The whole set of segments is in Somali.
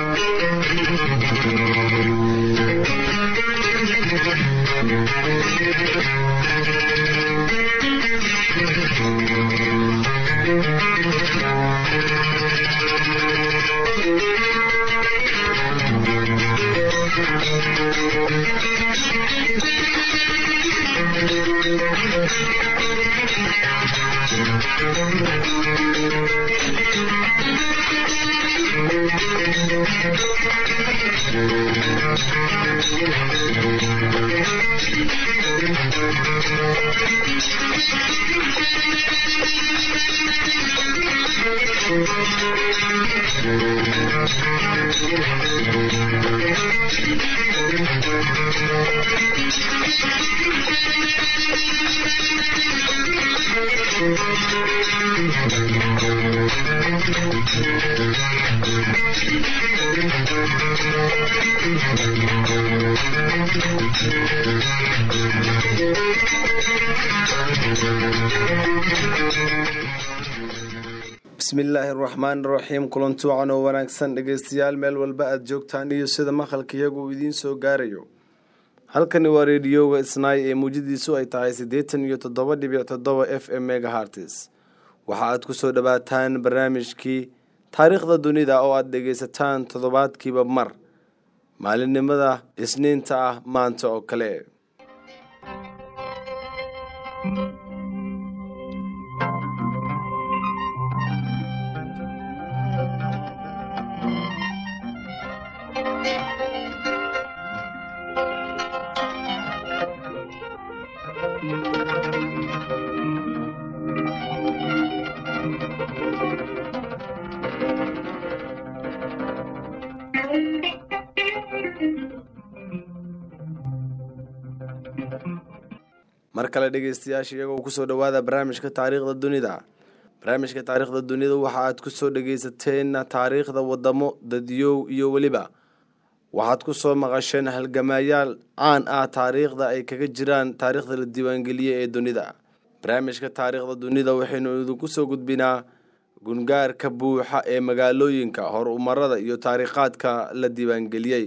bismillaahi araxmaan iraxiim kulanti wacan oo wanaagsan dhegeystayaal meel walba aada joogtaan iyo sida maqalka iyagu uu idiin soo gaarayo halkani waa reediyoga isnaay ee muujadiisu ay tahay siddeetan iyo toddoba dhibic toddoba f m megahartes waxa aad ku soo dhowaataan barnaamijkii taariikhda dunida oo aada dhegeysataan toddobaadkiiba mar maalinimada isniinta ah maanta oo kale mar kale dhegeystayaasha iyagoo kusoo dhowaada barnaamijka taariikhda dunida barnaamijka taariikhda dunida waxa aad kusoo dhegeysateen taariikhda wadamo dadyow iyo weliba waxaad kusoo maqasheen halgamaayaal caan ah taariikhda ay kaga jiraan taariikhda la diiwaangeliyey ee dunida barnaamijka taariikhda dunida waxaynu idinku soo gudbinaa gungaarka buuxa ee magaalooyinka horumarada iyo taariikhaadka la diiwaangeliyey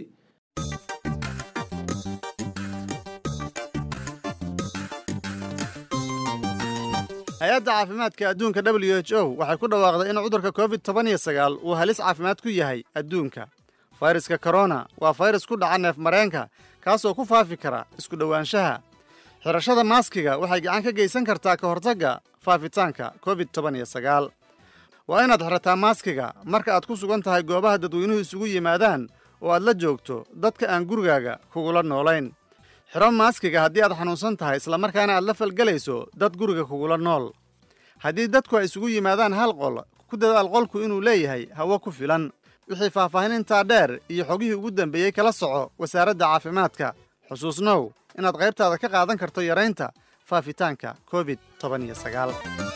hay-adda caafimaadka adduunka w h o waxay ku dhawaaqday in cudurka covid toban iyo sagaal uu halis caafimaad ku yahay adduunka fayraska korona waa fayrus ku dhaca neef mareenka kaasoo ku faafi kara isku dhowaanshaha xidhashada maaskiga waxay gacan ka geysan kartaa ka hortagga faafitaanka covid toban iyo sagaal waa inaad xidhataa maaskiga marka aad ku sugan tahay goobaha dadweynuhu isugu yimaadaan oo aad la joogto dadka aan gurigaaga kugula noolayn xidho maaskiga haddii aad xanuunsan tahay islamarkaana aad la falgelayso dad guriga kugula nool haddii dadku ay isugu yimaadaan hal qol ku dadaal qolku inuu leeyahay hawo ku filan wixii faahfaahin intaa dheer iyo xogihii ugu dambeeyey kala soco wasaaradda caafimaadka xusuusnow inaad qaybtaada ka qaadan karto yaraynta faafitaanka covid toban iyo sagaal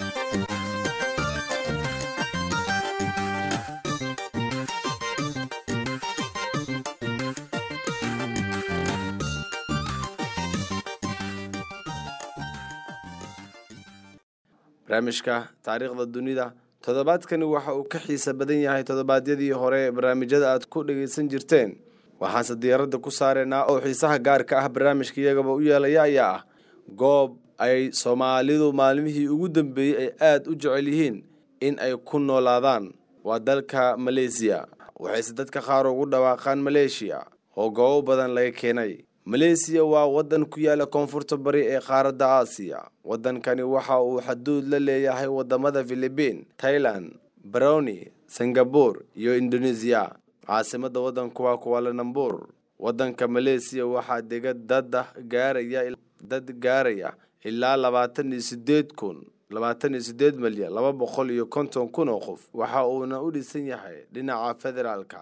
barnaamijka taariikhda dunida toddobaadkani waxa uu ka xiisa badan yahay toddobaadyadii hore ee barnaamijyada aad ku dhegaysan jirteen waxaanse diyaaradda ku saareynaa oo xiisaha gaarka ah barnaamijka iyagaba u yeelaya ayaa ah goob ay soomaalidu maalmihii ugu dambeeyey ay aada u jecel yihiin in ay ku noolaadaan waa dalka maleysiya waxayse dadka qaar ugu dhawaaqaan maleeshiya oo goobo badan laga keenay maleysiya waa waddan ku yaala koonfurta bari ee qaaradda aasiya waddankani waxa uu xaduud la leeyahay wadamada filibiin tailan baroni singabur iyo indonesiya caasimadda waddanku waa kuwalanambur waddanka maleysiya waxaa dega dada gaaraya dad gaaraya ilaa labaatan iyo sideed kun labaatan iyo sideed milyan laba boqol iyo konton kun oo qof waxa uuna u dhisan yahay dhinaca federaalka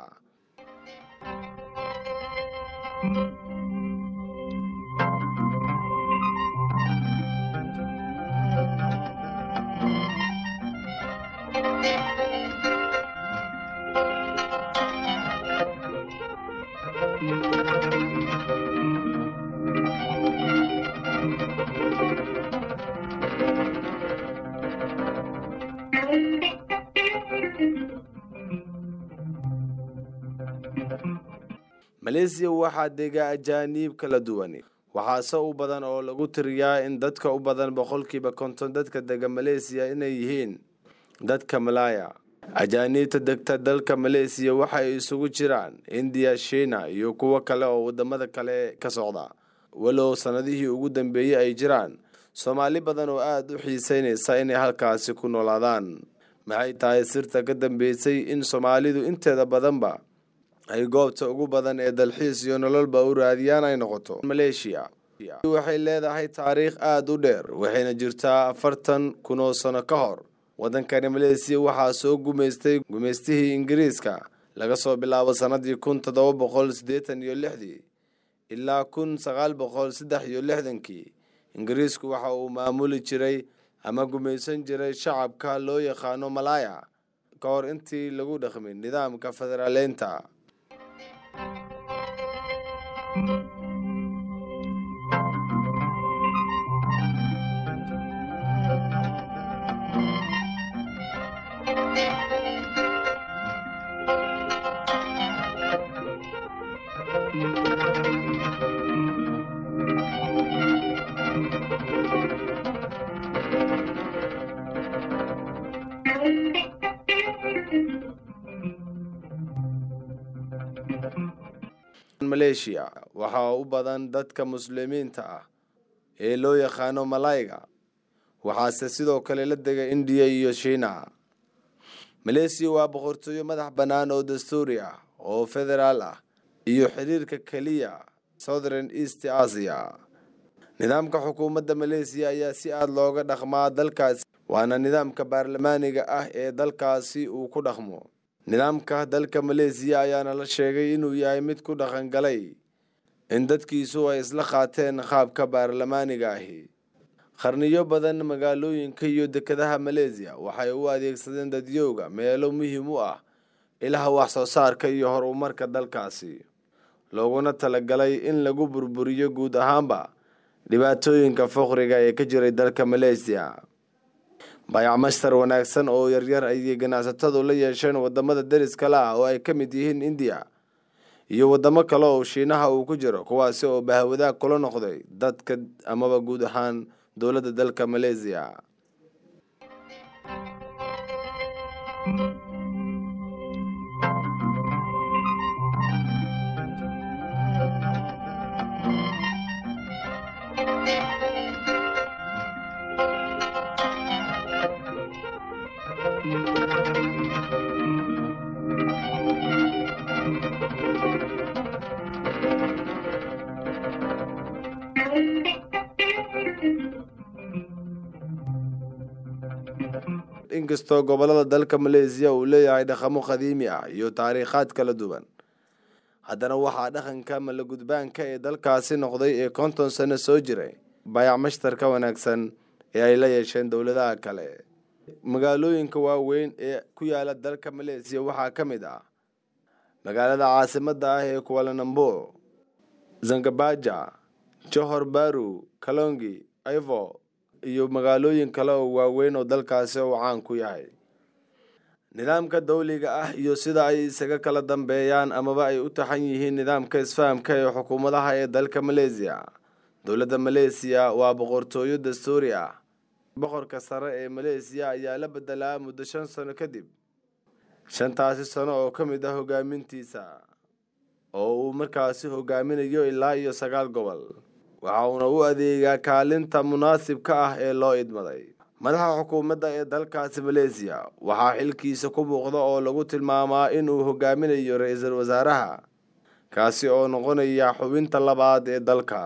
maleesiya waxaa dega ajaaniib kala duwan waxaase u badan oo lagu tiriyaa in dadka u badan boqolkiiba konton dadka dega maleesiya inay yihiin dadka malaaya ajaaniibta degta dalka maleesiya waxay isugu jiraan indiya shiina iyo kuwo kale oo wadamada kale ka socda walow sanadihii ugu dambeeyey ay jiraan soomaali badan oo aada u xiiseynaysa inay halkaasi ku noolaadaan maxay tahay sirta ka dambeysay in soomaalidu inteeda badanba ay goobta ugu badan ee dalxiis iyo nololba u raadiyaan ay noqoto maleeshiya waxay leedahay taariikh aada u dheer waxayna jirtaa afartan kun oo sano ka hor waddankani maleesiya waxaa soo gumaystay gumaystihii ingiriiska laga soo bilaabo sannadii kun toddoba boqol siddeetan iyo lixdii ilaa kun sagaal boqol saddex iyo lixdankii ingiriisku waxa uu maamuli jiray ama gumaysan jiray shacabka loo yaqaano malaaya ka hor intii lagu dhaqmin nidaamka federaaleynta maleeshiya waxaa u badan dadka muslimiinta ah ee loo yaqaano malayga waxaase sidoo kale la dega indiya iyo shiina maleesiya waa boqortooyo madax bannaan oo dastuuri ah oo federaal ah iyo xiriirka keliya southern east asia nidaamka xukuumadda maleesiya ayaa si aada looga dhaqmaa dalkaasi waana nidaamka baarlamaaniga ah ee dalkaasi uu ku dhaqmo nidaamka dalka maleesiya ayaana la sheegay inuu yahay mid ku dhaqangalay in dadkiisu ay isla qaateen qaabka baarlamaaniga ahi qarniyo badan magaalooyinka iyo dekedaha maleesiya waxay u adeegsadeen dadyowga meelo muhiim u ah ilaha wax soo saarka iyo horumarka dalkaasi looguna talagalay in lagu burburiyo guud ahaanba dhibaatooyinka faqriga ee ka jiray dalka maleesiya bayacmashtar wanaagsan oo yaryar ayay ganacsatadu la yeesheen wadamada deriskale ah oo ay ka mid yihiin indiya iyo wadamo kale oo shiinaha uu ku jiro kuwaasi oo bahwadaag kula noqday dadka amaba guud ahaan dowladda dalka maleesiya inkastoo gobolada dalka maleesiya uu leeyahay dhaqamo qadiimi ah iyo taariikhaad kala duwan haddana waxaa dhaqanka malagudbaanka ee dalkaasi noqday ee konton sano soo jiray bayac mashtarka wanaagsan ee ay la yeesheen dowladaha kale magaalooyinka waaweyn ee ku yaala dalka maleesiya waxaa ka mid ah magaalada caasimadda ah ee kualanambo zangabaja johor baru kalongi ivo iyo magaalooyin kale oo waaweyn oo dalkaasi uu caan ku yahay nidaamka dawliga ah iyo sida ay isaga kala dambeeyaan amaba ay u taxan yihiin nidaamka isfahamka ee xukuumadaha ee dalka maleesiya dowladda maleesiya waa boqortooyo dastuuri ah boqorka sare ee maleesiya ayaa la bedelaa muddo shan sano kadib shantaasi sano oo ka mid ah hogaamintiisa oo uu markaasi hogaaminayo ilaa iyo sagaal gobol waxa uuna u adeegaa kaalinta munaasibka ah ee loo idmaday madaxa xukuumadda ee dalkaasi maleesiya waxaa xilkiisa ku muuqda oo lagu tilmaamaa inuu hogaaminayo ra-iisul wasaaraha kaasi oo noqonaya xubinta labaad ee dalka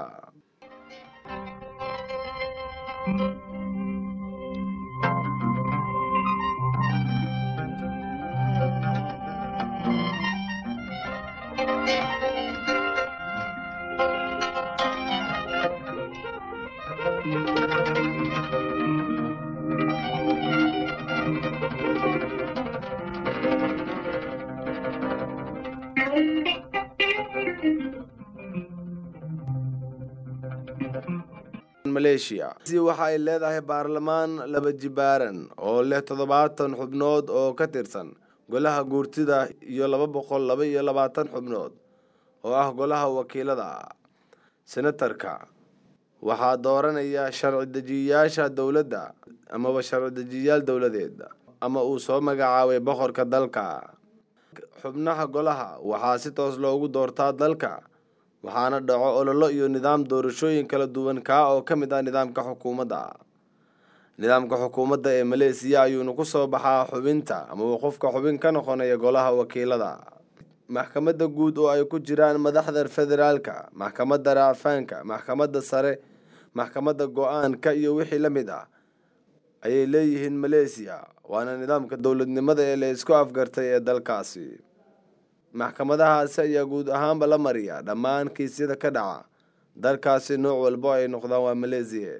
maleeshiya waxa ay leedahay baarlamaan laba jibaaran oo leh toddobaatan xubnood oo ka tirsan golaha guurtida iyo laba boqol laba iyo labaatan xubnood oo ah golaha wakiilada senatarka waxaa dooranaya sharci dejiyayaasha dowladda amaba sharci dejiyayaal dowladeed ama uu soo magacaabay boqorka dalka xubnaha golaha waxaa si toos loogu doortaa dalka waxaana dhaco ololo iyo nidaam doorashooyin kala duwan kaa oo ka mid ah nidaamka xukuumadda nidaamka xukuumadda ee maleesiya ayuuna ku soo baxaa xubinta amaba qofka xubin ka noqonaya golaha wakiilada maxkamadda guud oo ay ku jiraan madaxda federaalka maxkamadda raafaanka maxkamadda sare maxkamadda go-aanka iyo wixii la mid ah ayay leeyihiin maleesiya waana nidaamka dowladnimada ee la isku afgartay ee dalkaasi maxkamadahaasi ayaa guud ahaanba la mariya dhammaan kiisyada ka dhaca dalkaasi nooc walbo ay noqdaan waa maleesiya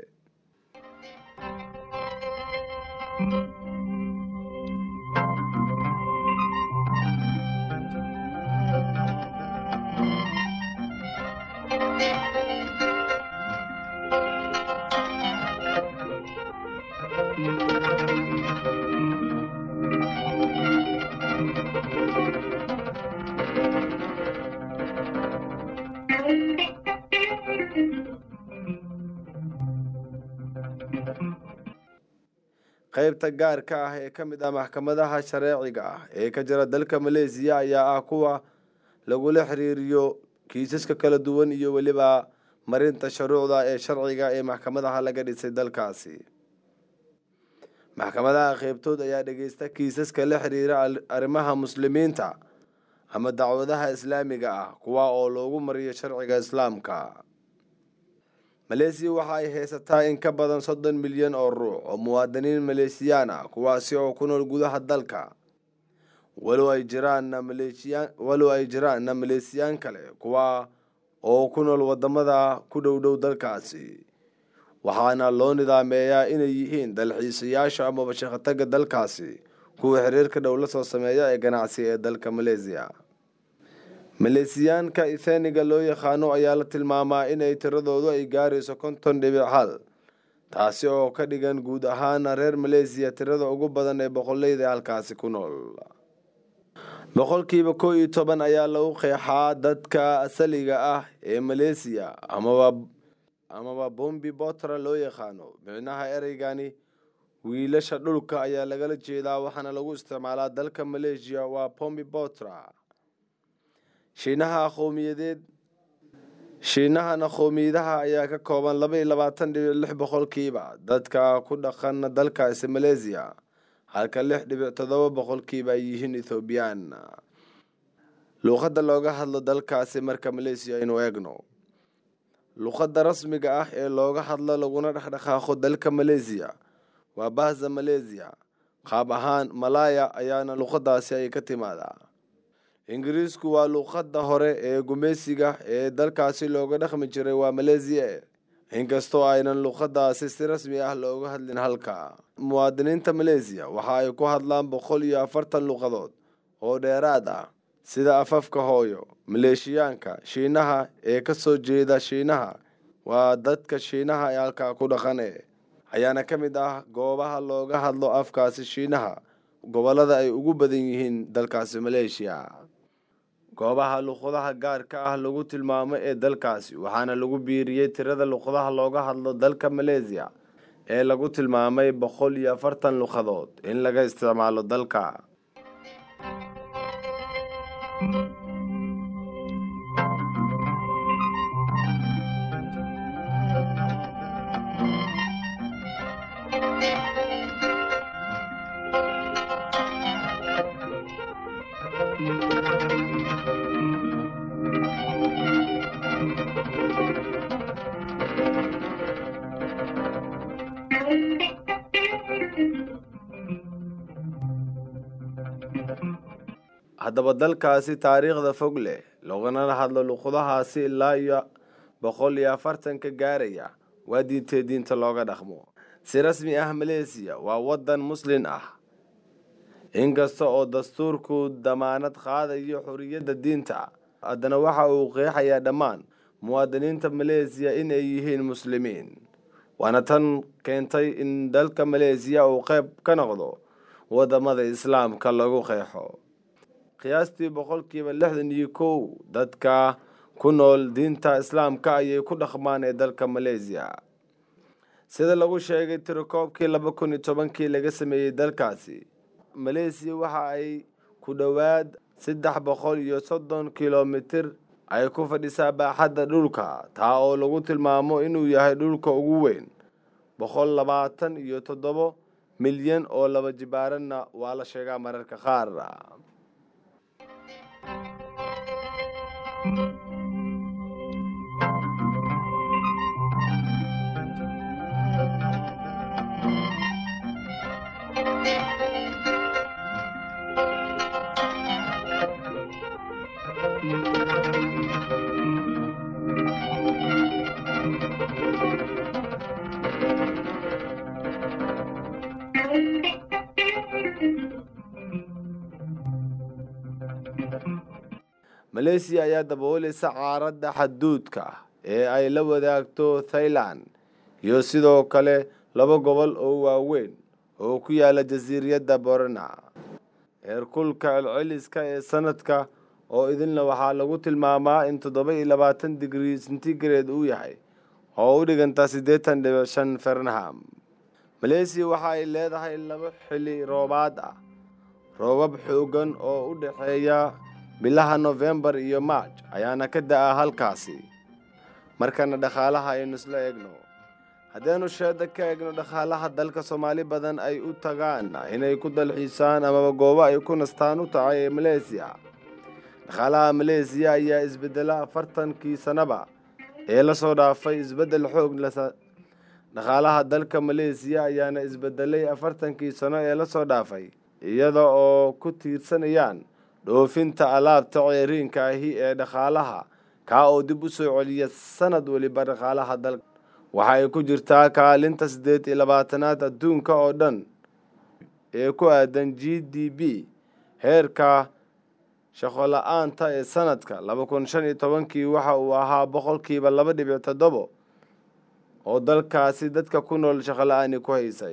qaybta gaarka ah ee ka mid ah maxkamadaha shareeciga ah ee ka jira dalka maleesiya ayaa ah kuwa lagula xiriiriyo kiisaska kala duwan iyo weliba marinta shuruucda ee sharciga ee maxkamadaha laga dhisay dalkaasi maxkamadaha qeybtood ayaa dhegeysta kiisaska la xiriira arrimaha muslimiinta ama dacwadaha islaamiga ah kuwa oo loogu mariyo sharciga islaamka maleesiya waxa ay haysataa in ka badan soddon milyan oo ruux oo muwaadiniin maleesiyaan ah kuwaasi oo ku nool gudaha dalka walow ay jiraanna maleesiyaan walow ay jiraanna maleesiyaan kale kuwa oo ku nool wadamada ku dhow dhow dalkaasi waxaana loo nidaameeyaa inay yihiin dalxiisayaasha amaba shaqataga dalkaasi kuwa xiriirka dhow la soo sameeya ee ganacsi ee dalka maleesiya maleesiyaanka itheniga loo yaqaano ayaa la tilmaamaa inay tiradoodu ay gaarayso konton dhibic hal taasi oo ka dhigan guud ahaana reer maleesiya tirada ugu badan ee boqoleyda halkaasi ku nool boqolkiiba koo iyo toban ayaa lagu qeexaa dadka asaliga ah ee maleesiya amaba amaba bombi botra loo yaqaano micnaha ereygani wiilasha dhulka ayaa lagala jeedaa waxaana lagu isticmaalaa dalka maleeshiya waa bombi botra shiinaha qowmiyadeed shiinahana qowmiyadaha ayaa ka kooban laba iyo labaatan dhibic lix boqolkiiba dadka ku dhaqan dalkaasi maleesiya halka lix dhibic toddoba boqolkiiba ay yihiin ethoobiyan luuqadda looga hadlo dalkaasi marka maleesiya aynu eegno luuqadda rasmiga ah ee looga hadlo laguna dhexdhaqaaqo dalka maleesiya waa bahza maleesiya qaab ahaan malaya ayaana luuqadaasi ay ka timaadaa ingiriisku waa luuqadda hore ee gumeysiga ee dalkaasi looga dhaqmi jiray waa maleesiya inkastoo aynan luuqadaasi si rasmi ah looga hadlin halka muwaadiniinta maleesiya waxa ay ku hadlaan boqol iyo afartan luuqadood oo dheeraad ah sida afafka hooyo maleeshiyaanka shiinaha ee kasoo jeeda shiinaha waa dadka shiinaha ee halkaa ku dhaqane ayaana ka mid ah goobaha looga hadlo afkaasi shiinaha gobolada ay ugu badan yihiin dalkaasi maleeshiya goobaha luuqadaha gaarka ah lagu tilmaamo ee dalkaasi waxaana lagu biiriyey tirada luuqadaha looga hadlo dalka maleesiya ee lagu tilmaamay boqol iyo afartan luuqadood in laga isticmaalo dalka haddaba dalkaasi taariikhda fog leh loogana hadlo luuqadahaasi ilaa iyo boqol iyo afartanka gaaraya waa diintee diinta looga dhaqmo si rasmi ah maleesiya waa waddan muslin ah inkasta oo dastuurku damaanad qaadayo xoriyadda diinta haddana waxa uu qeexayaa dhammaan muwaadiniinta maleesiya in ay yihiin muslimiin waana tan keentay in dalka maleesiya uu qayb ka noqdo waddamada islaamka lagu qeexo qiyaastii boqolkiiba lixdan iyo kow dadka ku nool diinta islaamka ayay ku dhaqmaan ee dalka maleesiya sida lagu sheegay tirakoobkii laba kun iyo tobankii laga sameeyey dalkaasi maleesiya waxa ay ku dhowaad saddex boqol iyo soddon kilomitir ay ku fadhisaa baaxadda dhulka taa oo lagu tilmaamo inuu yahay dhulka ugu weyn boqol labaatan iyo toddobo milyan oo laba jibaaranna waa la sheegaa mararka qaar maleesiya ayaa dabooleysa caaradda xaduudka ee ay la wadaagto thailand iyo sidoo kale laba gobol oo waaweyn oo ku yaala jasiiriyadda borona heerkulka celceliska ee sanadka oo idinla waxaa lagu tilmaamaa in toddoba iyo labaatan digrii centigrade uu yahay oo u dhiganta siddeetan dhibic shan fernham maleesiya waxa ay leedahay laba xili roobaad ah roobab xoogan oo u dhexeeya bilaha nofembar iyo marj ayaana ka da-a halkaasi markana dhaqaalaha aynu isla eegno haddaynu sheeda ka eegno dhaqaalaha dalka soomaali badan ay u tagaan inay ku dalxiisaan amaba goobo ay ku nastaan u tahay ee maleesiya dhaqaalaha maleesiya ayaa isbedela afartankii sanaba ee lasoo dhaafay isbeddel xoog dhaqaalaha dalka maleesiya ayaana isbedelay afartankii sano ee lasoo dhaafay iyada oo ku tiirsanayaan dhoofinta alaabta ceeriinka ahi ee dhaqaalaha kaa oo dib u soo celiya sanad weliba dhaqaalaha dalka waxa ay ku jirtaa kaalinta siddeed iyo labaatanaad adduunka oo dhan ee ku aadan g d b heerka shaqo la-aanta ee sanadka laba kun shan iyo tobankii waxa uu ahaa boqolkiiba laba dhibic toddobo oo dalkaasi dadka ku nool shaqo la-aani ku haysay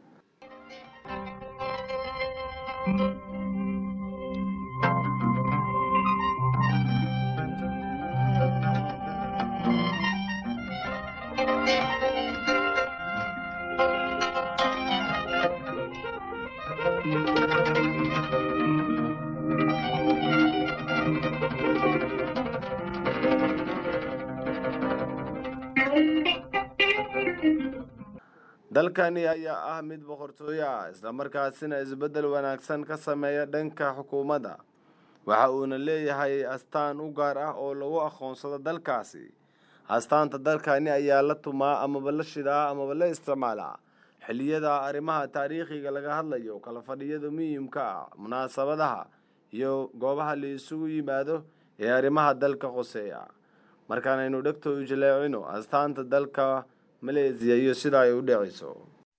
dalkani ayaa ah mid boqortooyo ah islamarkaasina isbeddel wanaagsan ka sameeya dhanka xukuumadda waxa uuna leeyahay astaan u gaar ah oo lagu aqoonsado dalkaasi astaanta dalkani ayaa la tumaa amaba la shidaa amaba la isticmaalaa xilliyada arrimaha taariikhiga laga hadlayo kala fadhiyada muhiimka ah munaasabadaha iyo goobaha la isugu yimaado ee arrimaha dalka qoseeya markaanaynu dhegto u jaleecino astaanta dalka maleesiya iyo sida ay u dhacayso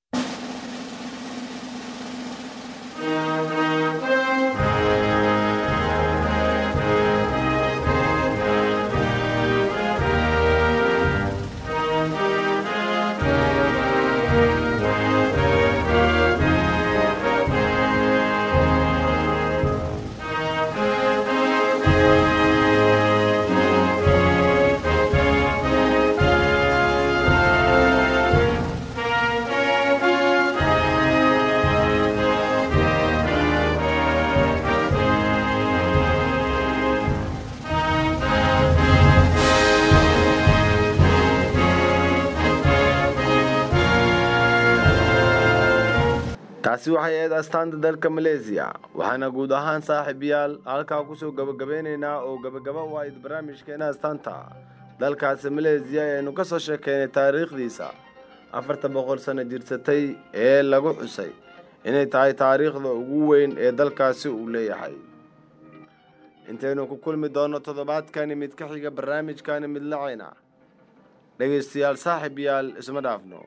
taasi waxay ahayd astaanta dalka maleesiya waxaana guud ahaan saaxiibayaal halkaa kusoo gabagabeyneynaa oo gabagaba u ahayd barnaamijkeena astaanta dalkaasi maleesiya ayaynu ka soo sheekeynay taariikhdiisa afarta boqol sano jirsatay ee lagu xusay inay tahay taariikhda ugu weyn ee dalkaasi uu leeyahay intaynu ku kulmi doono toddobaadkani mid ka xiga barnaamijkani mid lacayna dhegaystayaal saaxiibayaal isma dhaafno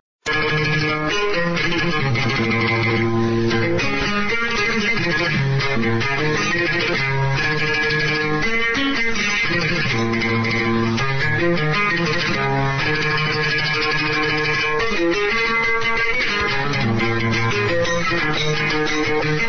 Thank you.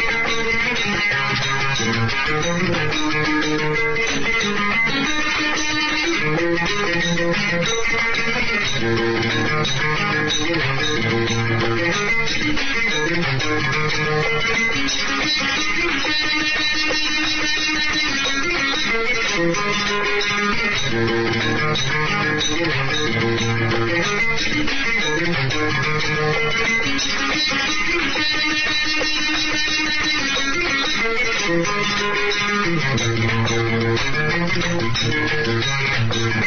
Thank you.